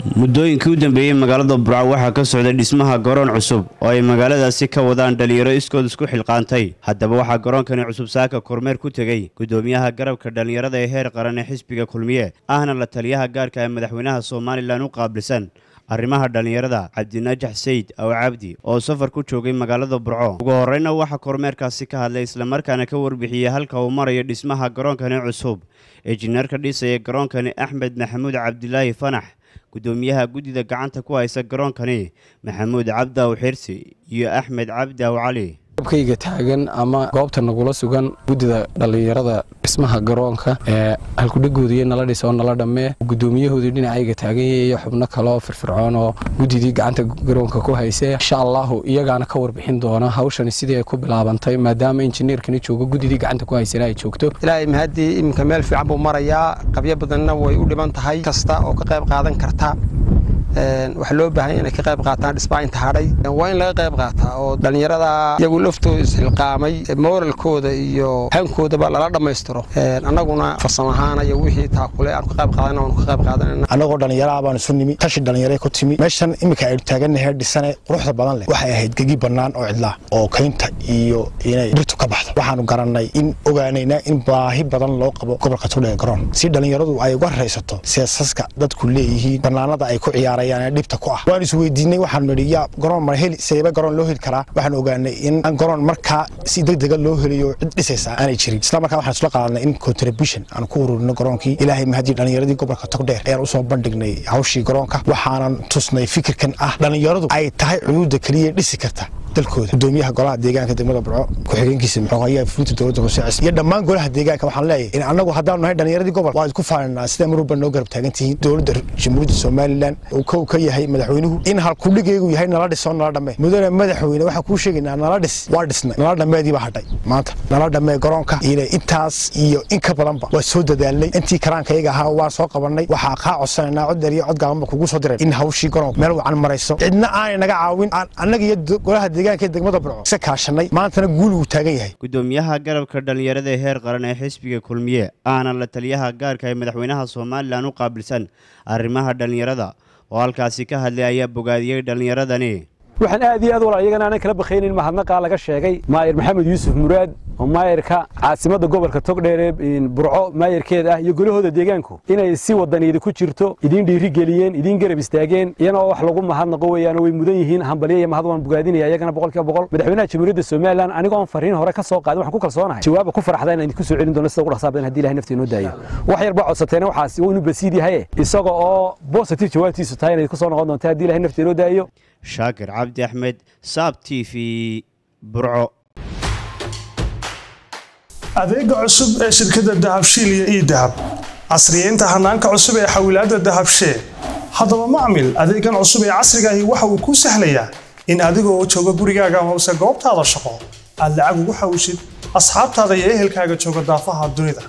muddooyinkii u dambeeyey magaalada burco waxaa ka socday dhismaha garoon cusub oo ay magaaladaasi ka wadaan dhalinyaro iskood isku xilqaantay haddaba waxaa garoonkani cusub saaka kormeer ku tegey guddoomiyaha garabka dhallinyarada ee heer qaran ee xisbiga kulmiye ahna la taliyaha gaarka ee madaxweynaha somalilan u qaabilsan arrimaha dhallinyarada cabdinajax sayid aw cabdi oo safar ku joogay magaalada burco ugu horreyna waxaa kormeerkaasi ka hadlay islamarkaana ka warbixiyey halka uu marayo dhismaha garoonkani cusub injineerka dhisaya garoonkani axmed maxamuud cabdilaahi fanax guddoomiyaha guddida gacanta ku haysa garoonkani maxamuud cabdaw xirsi iyo axmed cabdaw cali abkayga taagan ama goobta nagula sugan guddida dhallinyarada dhismaha garoonka ee halkudhagoodiiyo nala dhisa oo nala dhammee guddoomiyahoodii dhinacayga taaganya iyo xubno kaleoo firfircoon oo guddidii gacanta garoonka ku haysee insha allahu iyagaana ka warbixin doona hawshani sidii ay ku bilaabantay maadaama injineerkani joogo guddidii gacanta ku haysana ay joogto ilaahay mahadii iminka meel fiican buu marayaa qabyo badanna way u dhiban tahay kasta oo ka qayb qaadan karta waxaa loo baahanya inay ka qayb qaataan dhisbaa inta hadhay waa in laga qayb qaataa oo dhallinyarada iyagu laftooda isxilqaamay moralkooda iyo hankoodaba lala dhammaystiro annaguna farsamo ahaan iyo wixii taakule aan ka qayb qaadana waanu ka qayb qaadanayna annagoo dhallinyaraha baanu isu nimi tashi dhallinyara ku timi meeshan iminka aynu taagannahay dhisane quruxda badan leh waxay ahayd gegi bannaan oo cidlaa oo kaynta iyo inay dhirtu ka baxdo waxaanu garannay in ogaanaynaa in baahi badan loo qabo gobolka togdheer garoon si dhallinyaradu ay uga raysato seesaska dadku leeyihiin bannaanada ay ku ciyaarayaan dhibta ku ah waan isweydiinay waxaanu nidhi yaa garoon mar heli seeba garoon loo heli karaa waxaan ogaanay in garoon markaa si degdega loo heliyo cid dhisaysa aanay jirin isla markaa waxaan isla qaadanay in contribution aan ku ururino garoonkii ilaahay mahadii dhallinyaradii gobolka togdheer ayaan usoo bandhignay hawshii garoonka waxaanan tusnay fikirkan ah dhallinyaradu ay tahay cuyuudda keliya dhisi karta dalkooda gudoomiyaha golaha deegaanka degmada burco ku-xigeenkiisa muxuu ayaa fulinta dowladda hoose cis iyo dhammaan golaha deegaanka waxaan leeyahay in annagu haddaanu nahay dhallinyaradii gobol waa isku faaninaa sida marwalba noo garab taagan tihiin dowladda jamhuuriyadda somalilan uu kow ka yahay madaxweynuhu in halkudhigaygu yahay nala dhisoo nala dhammee mudane madaxweyne waxaan kuu sheegaynaa nala dhis waa dhisnay nala dhammeedii baa hadhay maanta nala dhammee garoonka ina intaas iyo in ka badanba waa soo dadaalnay intii karaankayaga ahaa waan soo qabannay waxaa kaa codsanaynaa cod dheer iyo cod gaabanba kugu soo diray in hawshii garoonka meel wacan marayso cidna aanay naga caawin annaga iyo golaha deegaanka degmada burco isa kaashanay maantana guul uu taagan yahay guddoomiyaha garabka dhallinyarada ee heer qaran ee xisbiga kulmiye ahna la taliyaha gaarka ee madaxweynaha somalilan u qaabilsan arrimaha dhallinyarada oo halkaasi ka hadlay ayaa bogaadiyey dhallinyaradani waxaan aad iyo aad walaal iyagana aanan kala bakaynin mahadnaqaa laga sheegay maayir maxamed yuusuf muraad oo maayirka caasimadda gobolka togdheere burco maayirkeeda ah iyo golahooda deegaanku inay si wadaniida ku jirto idiin dhiirigeliyeen idiin garab istaageen iyana oo wax lagu mahadnaqo weeyaan way mudan yihiin hambalyo iyo mahad waan bogaadinaya iyagana boqolkiiba boqol madaxweynaha jamhuuriyadda somalilan anigoon fariin hore ka soo qaadin waxaan ku kalsoonahay jawaaba ku farxda inaan idinku soo celin doono sida ugu dhaqsaa badan haddii ilahay naftii inoo daayo wax yar baa codsateena waxaas waa inuu basiid yahaye isaga oo positive jawaabtiisu tahay inayd ku soo noqon doonta haddii ilahay naftii inoo daayo shaakir cabdi axmed saab t v burco adeega cusub ee shirkadda dahabshiil iyo ii dahab casriyeynta hanaanka cusub ee xawilaadda dahabshee haddaba macmil adeegan cusub ee casrigaahi waxa uu kuu sahlayaa in adigoo jooga gurigaaga hoose goobtaada shaqo aad lacag ugu xawishid asxaabtaada iyo ehelkaaga jooga daafaha dunida